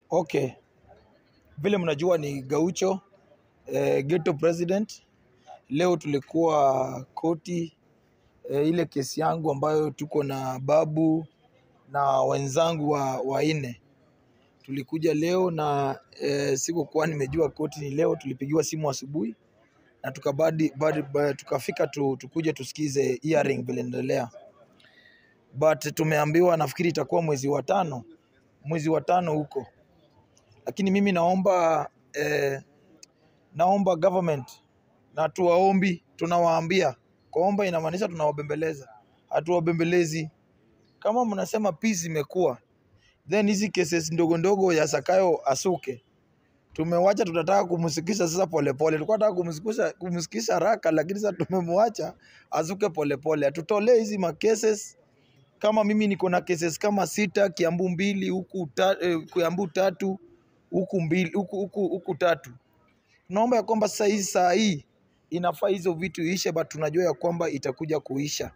Okay, vile mnajua ni Gaucho eh, ghetto president. Leo tulikuwa koti eh, ile kesi yangu ambayo tuko na babu na wenzangu wa wanne tulikuja leo na eh, sikukuwa nimejua koti ni leo. Tulipigiwa simu asubuhi na tukabadi, badi, ba- tukafika tu, tukuje tusikize hearing vile inaendelea, but tumeambiwa nafikiri itakuwa mwezi wa tano, mwezi wa tano huko lakini mimi naomba eh, naomba government na tuwaombi, tunawaambia. Kuomba inamaanisha tunawabembeleza, hatuwabembelezi. Kama mnasema peace imekuwa, then hizi cases ndogo ndogo ya Sakayo asuke tumewacha, tunataka kumsikisha sasa polepole. Tulikuwa tunataka kumsikisha kumsikisha haraka, lakini sasa tumemwacha asuke polepole, atutolee hizi ma cases kama mimi niko na cases kama sita, Kiambu mbili, huku ta, eh, Kiambu tatu, huku mbili, huku, huku, huku tatu. Tunaomba ya kwamba sasa hii saa hii inafaa hizo vitu iishe, but tunajua ya kwamba itakuja kuisha.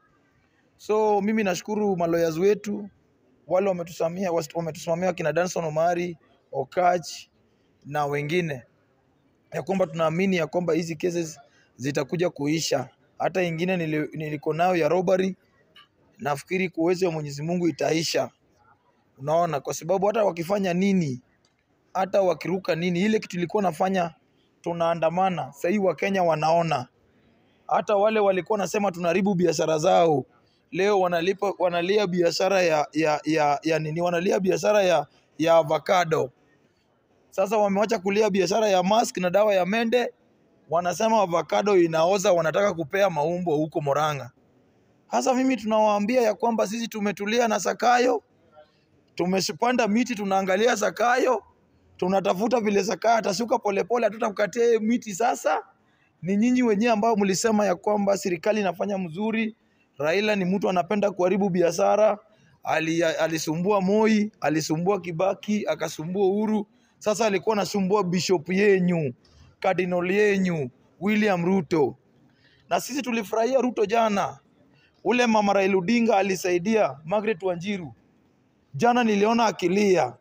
So mimi nashukuru maloyas wetu wale wametusamia wametusimamia kina Danson Omari, Okach na wengine, ya kwamba tunaamini ya kwamba hizi cases zitakuja kuisha. Hata ingine nili- niliko nayo ya robbery, nafikiri kwa uwezo wa Mwenyezi Mungu itaisha. Unaona, kwa sababu hata wakifanya nini, hata wakiruka nini, ile kitu ilikuwa nafanya tunaandamana, sahii Wakenya wanaona. Hata wale walikuwa nasema tunaharibu biashara zao, leo wanalipa, wanalia biashara ya, ya, ya, ya nini, wanalia biashara ya, ya avocado. Sasa wamewacha kulia biashara ya mask na dawa ya mende, wanasema avocado inaoza, wanataka kupea maumbo huko Moranga. Sasa mimi tunawaambia ya kwamba sisi tumetulia na Sakayo, tumepanda miti, tunaangalia Sakayo, tunatafuta vile Sakayo atasuka polepole, hatutamkatia yeye miti. Sasa ni nyinyi wenyewe ambao mlisema ya kwamba serikali inafanya mzuri. Raila ni mtu anapenda kuharibu biashara, ali, alisumbua Moi, alisumbua Kibaki, akasumbua Uhuru. Sasa alikuwa anasumbua bishop yenyu, cardinal yenyu William Ruto, na sisi tulifurahia Ruto jana. Ule mama Raila Odinga alisaidia Margaret Wanjiru jana, niliona akilia.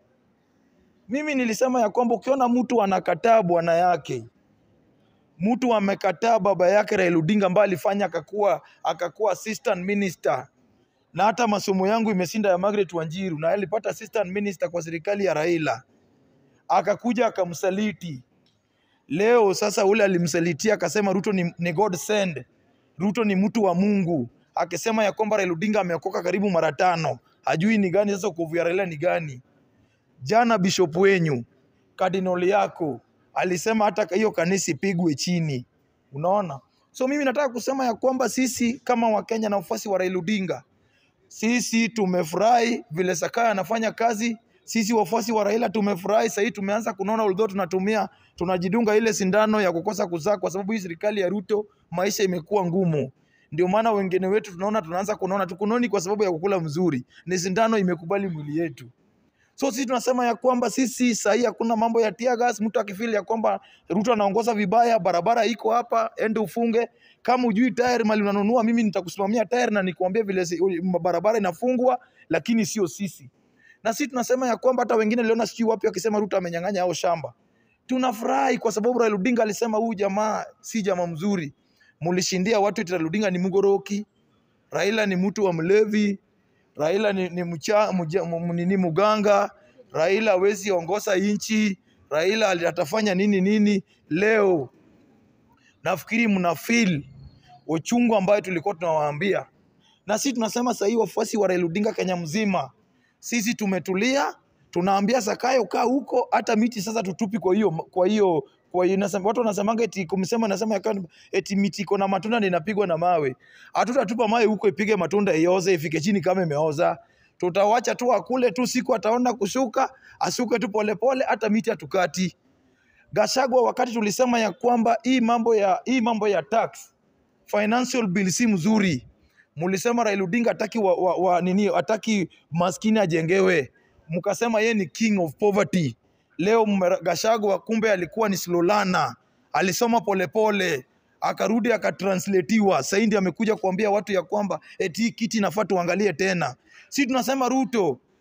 Mimi nilisema ya kwamba ukiona mtu anakataa bwana yake, mtu amekataa baba yake Raila Odinga ambaye alifanya akakuwa akakuwa assistant minister, na hata masomo yangu imeshinda ya Margaret Wanjiru, na alipata assistant minister kwa serikali ya Raila, akakuja akamsaliti. Leo sasa ule alimsalitia akasema Ruto ni, ni God send, Ruto ni mtu wa Mungu, akisema ya kwamba Raila Odinga ameokoka karibu mara tano, hajui ni gani sasa ukovu ya Raila ni gani. Jana bishop wenyu kardinali yako alisema hata hiyo kanisa ipigwe chini. Unaona, so mimi nataka kusema ya kwamba sisi kama Wakenya na wafuasi wa Raila Odinga, sisi tumefurahi vile Sakaya anafanya kazi. Sisi wafuasi wa Raila tumefurahi. Sasa hii tumeanza kunaona, although tunatumia tunajidunga ile sindano ya kukosa kuzaa, kwa sababu hii serikali ya Ruto maisha imekuwa ngumu. Ndio maana wengine wetu tunaona tunaanza kunaona tukunoni kwa sababu ya kukula mzuri, ni sindano imekubali mwili yetu. So sisi tunasema ya kwamba sisi sahii hakuna mambo ya tear gas. Mtu akifili ya kwamba Ruto anaongoza vibaya, barabara iko hapa, ende ufunge. Kama ujui tayari mali unanunua, mimi nitakusimamia tayari na nikuambia vile si- barabara inafungwa, lakini sio sisi. Na sisi tunasema ya kwamba hata wengine niliona sijui wapi wakisema Ruto amenyang'anya hao shamba. Tunafurahi kwa sababu Raila Odinga alisema huyu jamaa si jamaa mzuri. Mulishindia watu eti Raila Odinga ni mgoroki, Raila ni mtu wa mlevi, Raila ni, ni, mcha, mja, m, nini muganga, Raila hawezi ongoza nchi, Raila ali- atafanya nini nini. Leo nafikiri mna feel uchungu ambayo tulikuwa tunawaambia, na sisi tunasema sahii wafuasi wa Raila Odinga Kenya mzima, sisi tumetulia, tunaambia Sakayo kaa huko, hata miti sasa tutupi. Kwa hiyo kwa hiyo kwa hiyo nasema, watu wanasemanga eti kumsema nasema ya kwamba eti miti iko na matunda ndio inapigwa na mawe. Hatutatupa mawe huko ipige matunda ioze ifike chini kama imeoza. Tutawacha tu akule tu, siku ataona kushuka, asuke tu polepole, hata miti hatukati. Gashagwa, wakati tulisema ya kwamba hii mambo ya hii mambo ya tax financial bill si mzuri, mulisema Raila Odinga hataki wa, wa, wa, nini hataki maskini ajengewe, mkasema yeye ni king of poverty. Leo mme- Gachagua kumbe alikuwa ni slolana, alisoma polepole akarudi akatranslatiwa. Sasa ndiye amekuja kuambia watu ya kwamba eti hii kiti inafaa tuangalie tena. Si tunasema Ruto,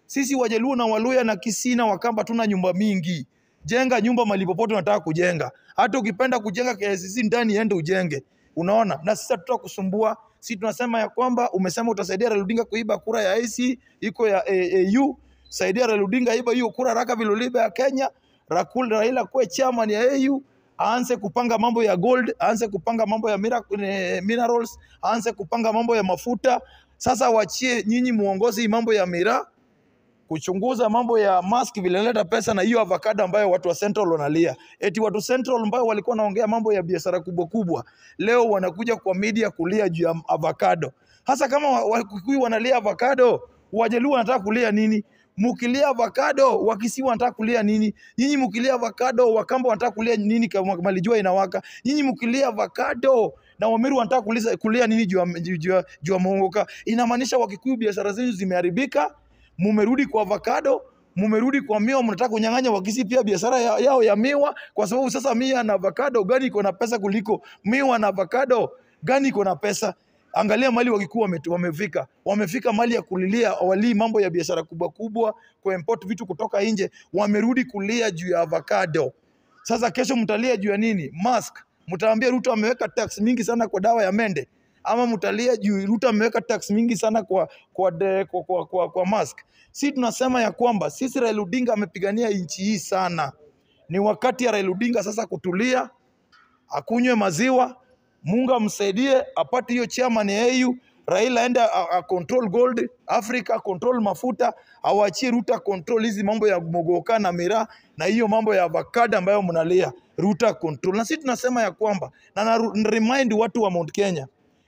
Sisi Wajaluo na Waluya na Kisii na Wakamba tuna nyumba mingi. Jenga nyumba mahali popote unataka kujenga. Hata ukipenda kujenga KICC ndani, ende ujenge. Unaona, na sisi hatutakusumbua. Sisi tunasema ya kwamba umesema utasaidia Raila Odinga kuiba kura ya IC iko ya AU, saidia Raila Odinga iba hiyo kura raka viloliba ya Kenya. Rakul Raila kuwe chairman ya AU, aanze kupanga mambo ya gold, aanze kupanga mambo ya mira, eh, minerals, aanze kupanga mambo ya mafuta. Sasa wachie nyinyi muongozi mambo ya miraa kuchunguza mambo ya mask vile inaleta pesa na hiyo avocado ambayo watu wa Central wanalia. Eti watu Central ambao walikuwa wanaongea mambo ya biashara kubwa kubwa, leo wanakuja kwa media kulia juu ya avocado. Hasa kama wa- Wakikuyu wanalia avocado, Wajaluo wanataka kulia nini? Mukilia avocado, Wakisii wanataka kulia nini? Nyinyi mukilia avocado, Wakamba wanataka kulia nini kama malijua inawaka? Nyinyi mukilia avocado na Wameru wanataka kulia, kulia nini juu ya juu ya- juu ya muongoka? Inamaanisha Wakikuyu biashara zenu zimeharibika, mumerudi kwa avocado, mumerudi kwa miwa, mnataka kunyang'anya Wakisii pia biashara ya- yao ya miwa, kwa sababu sasa miwa na avocado gani iko na pesa kuliko miwa na avocado gani iko na pesa? Angalia mali Wakikuyu wame, wamefika, wamefika mali ya kulilia walii mambo ya biashara kubwa kubwa, kuimport vitu kutoka nje, wamerudi kulia juu ya avocado. Sasa kesho mtalia juu ya nini? Mask. Mtaambia Ruto ameweka tax mingi sana kwa dawa ya mende, ama mtalia juu Ruto ameweka tax mingi sana kwa kwa, de, kwa, kwa, kwa, kwa mask. Si tunasema ya kwamba sisi Raila Odinga amepigania nchi hii sana, ni wakati ya Raila Odinga sasa kutulia, akunywe maziwa, Mungu amsaidie apate hiyo chairman ya AU. Raila aende a, a control gold Africa, control mafuta, awachie Ruto control hizi mambo ya mogoka na miraa na hiyo mambo ya avocado ambayo mnalia Ruto control. Na sisi tunasema ya kwamba na na remind watu wa Mount Kenya,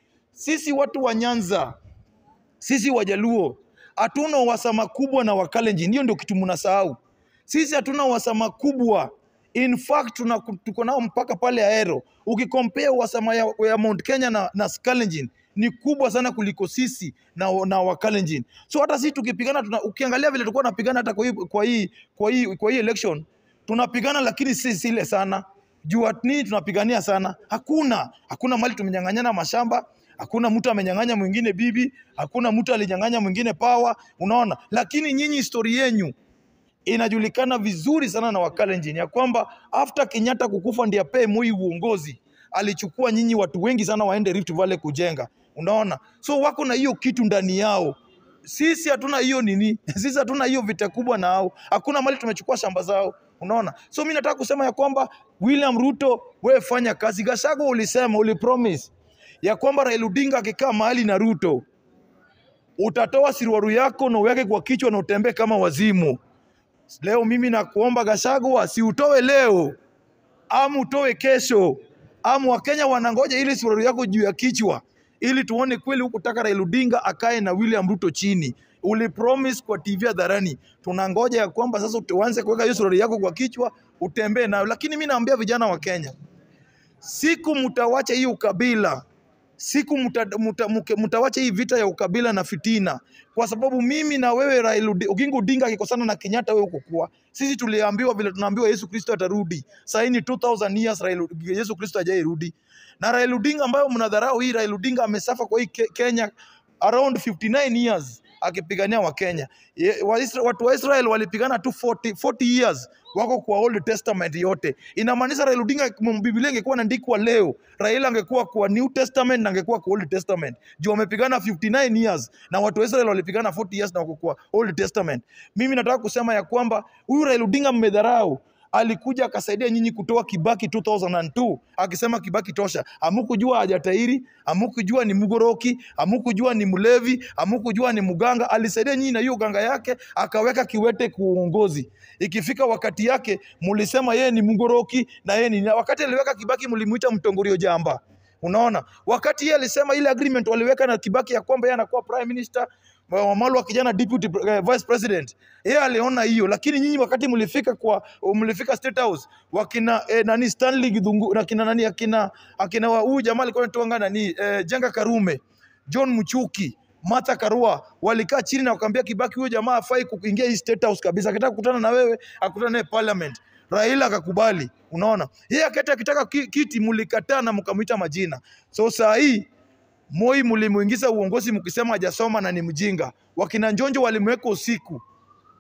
sisi watu wa Nyanza, sisi Wajaluo hatuna uhasama kubwa na Wakalenjin. Hiyo ndio kitu mnasahau. Sisi hatuna uhasama kubwa. In fact tuna, tuko nao mpaka pale Ahero. Ukikompea uhasama ya, ya Mount Kenya na, na Kalenjin ni kubwa sana kuliko sisi na, na Wakalenjin. So hata sisi tukipigana tuna, ukiangalia vile tulikuwa tunapigana hata kwa hii, kwa hii, kwa hii, kwa hii election tunapigana, lakini si zile sana juu at nini tunapigania sana? Hakuna, hakuna mali tumenyang'anyana mashamba, hakuna mtu amenyang'anya mwingine bibi, hakuna mtu alinyang'anya mwingine pawa, unaona. Lakini nyinyi historia yenyu inajulikana vizuri sana na Wakalenjin ya kwamba after Kenyatta kukufa ndiye apee Moi uongozi, alichukua nyinyi watu wengi sana waende Rift Valley kujenga, unaona. So wako na hiyo kitu ndani yao. Sisi hatuna hiyo nini, sisi hatuna hiyo vita kubwa na hao. Hakuna mali tumechukua shamba zao, unaona. So mimi nataka kusema ya kwamba William Ruto, wewe fanya kazi. Gachagua ulisema, ulipromise ya kwamba Raila Odinga akikaa mahali na Ruto utatoa siruaru yako na uweke kwa kichwa na utembee kama wazimu. Leo mimi nakuomba Gachagua, si utoe leo ama utoe kesho, ama Wakenya wanangoja ili suruali yako juu ya kichwa, ili tuone kweli hukutaka Raila Odinga akae na William Ruto chini. Ulipromise kwa TV hadharani, tunangoja ya kwamba sasa uanze kuweka hiyo suruali yako kwa kichwa utembee nayo. Lakini mimi naambia vijana wa Kenya, siku mtawacha hii ukabila siku mta- mta- mke- mtawacha hii vita ya ukabila na fitina, kwa sababu mimi na wewe Raila Odi- Oginga Odinga akikosana na Kenyatta, wewe ukukua. Sisi tuliambiwa vile tunaambiwa Yesu Kristo atarudi. Sasa hii ni 2000 years Raila, Yesu Kristo hajairudi. Na Raila Odinga ambayo mnadharau hii, Raila Odinga amesafa kwa hii Ke- Kenya around 59 years akipigania Wakenya. Ye- wa Isra- Watu wa Israel walipigana tu 40, 40 years wako kwa Old Testament yote. Inamaanisha Raila Odinga m- Biblia ingekuwa inaandikwa leo, Raila angekuwa kwa New Testament na angekuwa kwa Old Testament. Juu wamepigana 59 years na watu wa Israel walipigana 40 years na wako kwa Old Testament. Mimi nataka kusema ya kwamba huyu Raila Odinga mmedharau alikuja akasaidia nyinyi kutoa Kibaki 2002 akisema Kibaki tosha. Hamukujua hajatairi, hamukujua ni mgoroki, hamukujua ni mlevi, hamukujua ni mganga. Alisaidia nyinyi na hiyo ganga yake, akaweka Kiwete kuongozi. Ikifika wakati yake, mulisema yeye ni mgoroki na yeye ni wakati aliweka Kibaki, mlimuita mtongorio jamba. Unaona, wakati yeye alisema ile agreement waliweka na Kibaki ya kwamba yeye anakuwa prime minister, Wamalu wa kijana deputy eh, vice president, yeye aliona hiyo, lakini nyinyi wakati mlifika kwa mlifika state house wakina eh, nani Stanley Githungu na kina nani akina akina wa- huyu jamaa alikuwa anatoanga nani eh, Jenga Karume, John Muchuki Martha Karua walikaa chini na wakaambia Kibaki, huyo jamaa hafai kuingia hii state house kabisa, akitaka kukutana na wewe akutana naye parliament. Raila akakubali. Unaona, yeye akati akitaka ki- kiti mlikataa na mkamwita majina. So saa hii Moi mlimuingiza uongozi mkisema hajasoma na ni mjinga. Wakina Njonjo walimweka usiku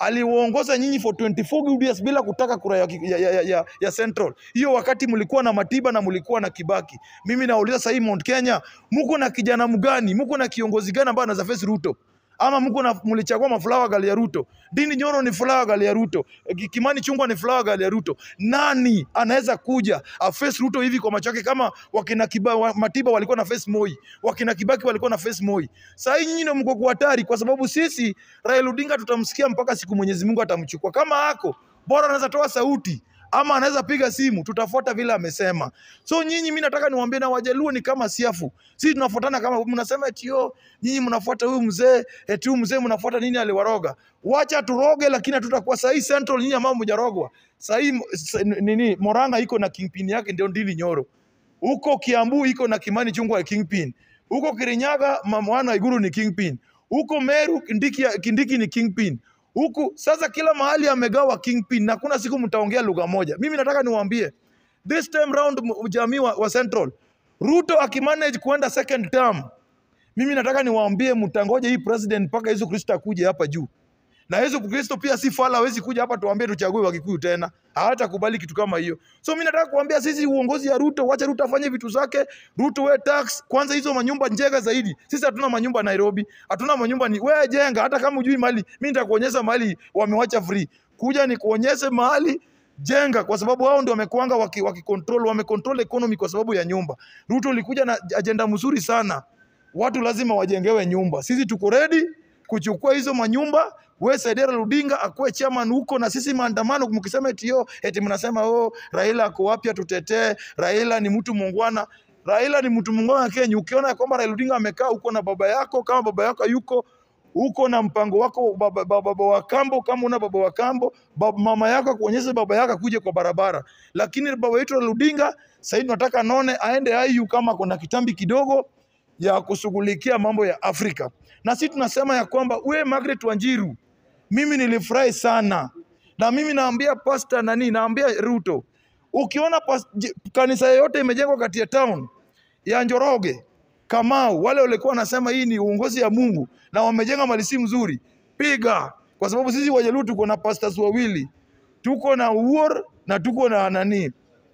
aliwaongoza nyinyi for 24 good years bila kutaka kura ya, ya, ya, ya, ya Central. Hiyo wakati mlikuwa na Matiba na mlikuwa na Kibaki. Mimi nauliza sasa hii Mount Kenya, mko na kijana mgani? Mko na kiongozi gani ambaye anaweza face Ruto? Ama mko na mlichagua mafulawa gali ya Ruto? Dini Nyoro ni fulawa gali ya Ruto. Ki- Kimani Chungwa ni fulawa gali ya Ruto. Nani anaweza kuja aface Ruto hivi kwa macho yake kama wakina Kiba, wa, Matiba walikuwa na face Moi, wakina Kibaki walikuwa na face Moi. Sasa hii nyinyi ndio mko kwa hatari kwa sababu sisi Raila Odinga tutamsikia mpaka siku Mwenyezi Mungu atamchukua. Kama ako bora anaweza toa sauti ama anaweza piga simu, tutafuata vile amesema. So nyinyi, mimi nataka niwaambie, na Wajaluo ni kama siafu, sisi tunafuatana kama mnasema eti yo nyinyi mnafuata huyu mzee, eti huyu mzee mnafuata nini, aliwaroga. Wacha turoge, lakini hatutakuwa sahii Central, nyinyi ambao mjarogwa sahii. Nini, Moranga iko na kingpin yake, ndio Ndili Nyoro huko Kiambu iko na Kimani Chungwa ya Kingpin, huko Kirinyaga Mwana Iguru ni Kingpin, huko Meru Kindiki, Kindiki ni Kingpin, huku sasa kila mahali amegawa Kingpin na kuna siku mtaongea lugha moja. Mimi nataka niwaambie this time round, m- jamii wa, wa Central, Ruto akimanage kuenda second term, mimi nataka niwaambie mtangoje hii president mpaka Yesu Kristo akuje hapa juu na Yesu Kristo pia si fala, hawezi kuja hapa tuambie tuchague Wakikuyu tena, hawatakubali kitu kama hiyo. So mimi nataka kuambia sisi, uongozi ya Ruto, wacha Ruto afanye vitu zake. Ruto we tax kwanza, hizo manyumba njega zaidi. Sisi hatuna manyumba Nairobi, hatuna manyumba ni wewe jenga, hata kama ujui mali, mimi nitakuonyesha mali wamewacha free. Kuja nikuonyeshe mahali jenga, kwa sababu hao ndio wamekuanga waki, waki control, wame control economy kwa sababu ya nyumba. Ruto ulikuja na ajenda mzuri sana, watu lazima wajengewe nyumba. Sisi tuko ready kuchukua hizo manyumba. We Saidera Ludinga akuwe chairman huko, na sisi maandamano, mkisema eti yo eti mnasema oh, Raila ako wapi atutetee, Raila ni mtu muungwana. Raila ni mtu muungwana Kenya. Ukiona kwamba Raila Odinga amekaa huko na baba yako, kama baba yako yuko uko na mpango wako baba, baba, baba wa kambo, kama una baba wa kambo, baba, mama yako akuonyeshe baba yako akuje kwa barabara. Lakini baba wetu Raila Odinga sasa hivi tunataka none aende IU kama kuna kitambi kidogo ya kushughulikia mambo ya Afrika. Na sisi tunasema ya kwamba we Margaret Wanjiru, mimi nilifurahi sana, na mimi naambia pasta nani, naambia Ruto, ukiona pas, j- kanisa yoyote imejengwa kati ya town ya Njoroge, Kamau, wale walikuwa wanasema hii ni uongozi ya Mungu na wamejenga mali si mzuri, piga, kwa sababu sisi Wajaluo tuko na pastors wawili, tuko na Uor na tuko na nani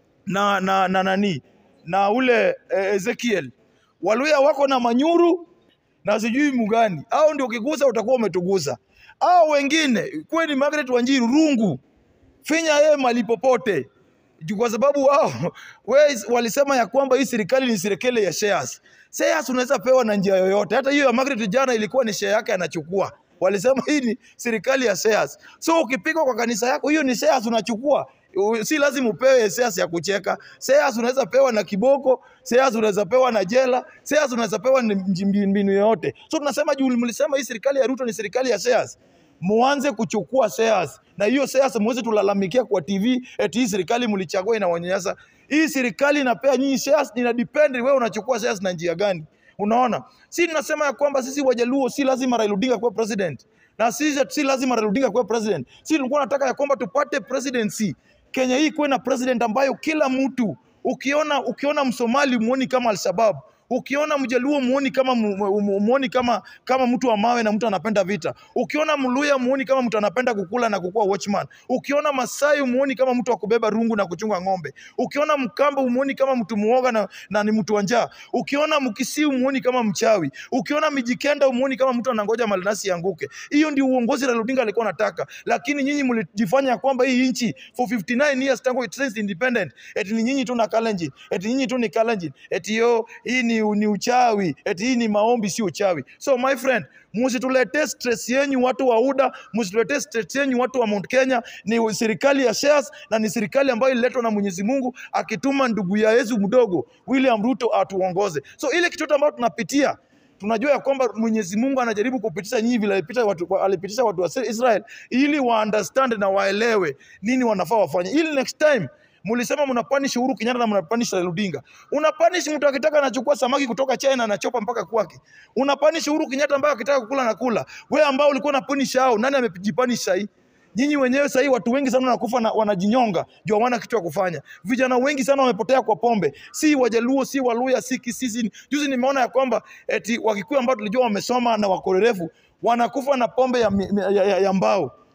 na na na nani na ule eh, Ezekiel. Waluya wako na Manyuru na sijui Mugani, au ndio ukigusa utakuwa umetugusa. Au wengine kweli Margaret Wanjiru rungu finya yeye mali popote Ju- kwa sababu wao we, walisema ya kwamba hii serikali ni serikali ya shares. Shares unaweza pewa na njia yoyote. Hata hiyo ya Margaret jana ilikuwa ni share yake anachukua. Walisema hii ni serikali ya shares. So ukipigwa kwa kanisa yako, hiyo ni shares unachukua. U- Si lazima upewe shares ya kucheka. Shares unaweza pewa na kiboko, shares unaweza pewa na jela, shares unaweza pewa ni mji- mbinu yoyote. So tunasema juu mlisema hii serikali ya Ruto ni serikali ya shares muanze kuchukua shares na hiyo shares muweze tulalamikia kwa TV eti hii serikali mlichagua inawanyanyasa. Hii serikali inapea nyinyi shares, ina depend wewe unachukua shares na njia gani. Unaona, si tunasema ya kwamba sisi Wajaluo si lazima Raila Odinga kuwa president, na sisi si lazima Raila Odinga kuwa president. Si tulikuwa nataka ya kwamba tupate presidency Kenya hii kuwe na president ambayo kila mtu ukiona ukiona Msomali muoni kama Al-Shabaab Ukiona Mjaluo muoni kama mu- mu- muoni kama kama mtu wa mawe na mtu anapenda vita. Ukiona Mluya muoni kama mtu anapenda kukula na kukuwa watchman. Ukiona Masai muoni kama mtu wa kubeba rungu na kuchunga ng'ombe. Ukiona Mkamba umuoni kama mtu muoga na, na ni mtu wa njaa. Ukiona Mkisii umuoni kama mchawi. Ukiona Mijikenda umuoni kama mtu anangoja malinasi yanguke. Hiyo ndio uongozi Raila Odinga alikuwa anataka, lakini nyinyi mlijifanya ya kwamba hii nchi for 59 years tangu it says independent, eti ni nyinyi tu na Kalenjin, eti nyinyi tu ni Kalenjin, eti yo hii ni, ni uchawi, eti hii ni maombi, si uchawi. So my friend, msituletee stress yenyu watu wa UDA, msituletee stress yenyu watu wa Mount Kenya. Ni serikali ya shares na ni serikali ambayo ililetwa na Mwenyezi Mungu akituma ndugu ya Yesu mdogo William Ruto atuongoze. So ile kitu ambayo tunapitia tunajua ya kwamba Mwenyezi Mungu anajaribu kupitisha nyinyi vile alipita watu, alipitisha watu wa Israel ili wa understand na waelewe nini wanafaa wafanye, ili next time Mulisema mnapanish Uhuru Kenyatta na mnapanish Raila Odinga. Unapanish mtu akitaka anachukua samaki kutoka China anachopa mpaka kwake. Unapanish Uhuru Kenyatta ambaye akitaka kukula na kula. Wewe ambao ulikuwa unapanish hao, nani amejipanish sahi? Nyinyi wenyewe sahii watu wengi sana wanakufa na wanajinyonga juu hawana kitu ya kufanya. Vijana wengi sana wamepotea kwa pombe, si Wajaluo, si Waluya, si Kisisi. Juzi nimeona ya kwamba eti Wakikuyu ambao tulijua wamesoma na wakorerevu wanakufa na pombe ya, ya, ya, ya mbao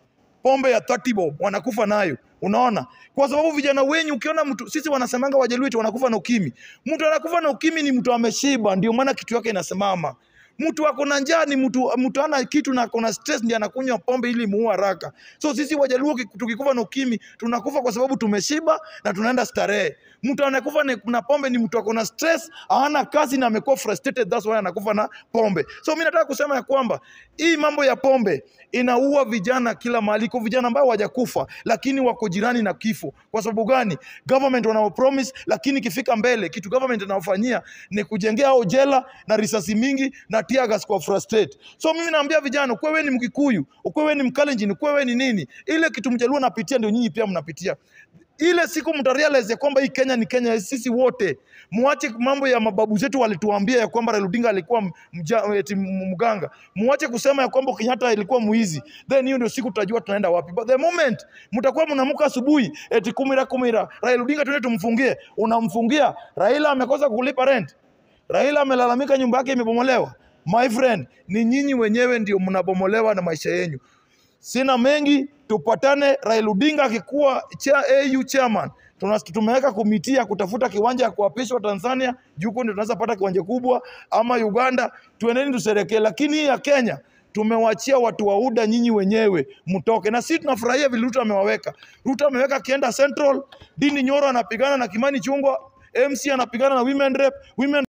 pombe ya 30 bob wanakufa nayo unaona kwa sababu vijana wenyu ukiona mtu sisi wanasemanga wajaluo eti wanakufa na ukimi mtu anakufa na ukimi ni mtu ameshiba ndio maana kitu yake inasimama mtu ako na njaa ni mtu mtu ana kitu na ako na stress ndiye anakunywa pombe ili muue haraka so sisi wajaluo ki- tukikufa na ukimi tunakufa kwa sababu tumeshiba na tunaenda starehe mtu anakufa na- na pombe ni mtu ako na stress hana kazi na amekuwa frustrated that's why anakufa na pombe so mi nataka kusema ya kwamba hii mambo ya pombe inaua vijana kila mahali iko vijana ambao hawajakufa lakini wako jirani na kifo kwa sababu gani government wanao promise lakini ikifika mbele kitu government inaofanyia ni kujengea hao jela na risasi mingi na tear gas kwa frustrate so mimi naambia vijana ukuwe wewe ni mkikuyu ukuwe wewe ni mkalenjin ukuwe wewe ni nini ile kitu mjaluo napitia ndio nyinyi pia mnapitia ile siku mtarealize ya kwamba hii Kenya ni Kenya ya sisi wote. Muache mambo ya mababu zetu walituambia ya kwamba Raila Odinga alikuwa m- mja, eti m- mganga. Muache kusema ya kwamba Kenyatta ilikuwa mwizi. Then hiyo ndio siku tutajua tunaenda wapi. But the moment mtakuwa mnaamka asubuhi eti kumira kumira, Raila Odinga tuende tumfungie, unamfungia. Raila amekosa kulipa rent. Raila amelalamika nyumba yake imebomolewa. My friend, ni nyinyi wenyewe ndio mnabomolewa na maisha yenyu. Sina mengi, tupatane. Raila Odinga akikuwa cha AU chairman, tuna tumeweka komiti ya kutafuta kiwanja ya kuapishwa Tanzania, juu huko ndio tunaweza pata kiwanja kubwa, ama Uganda, tuendeni tusherekee. Lakini hii ya Kenya tumewachia watu wa UDA, nyinyi wenyewe mtoke, na sisi tunafurahia vile Ruto amewaweka. Ruto ameweka akienda Central, Dini Nyoro anapigana na Kimani Chungwa, MC anapigana na women rep, women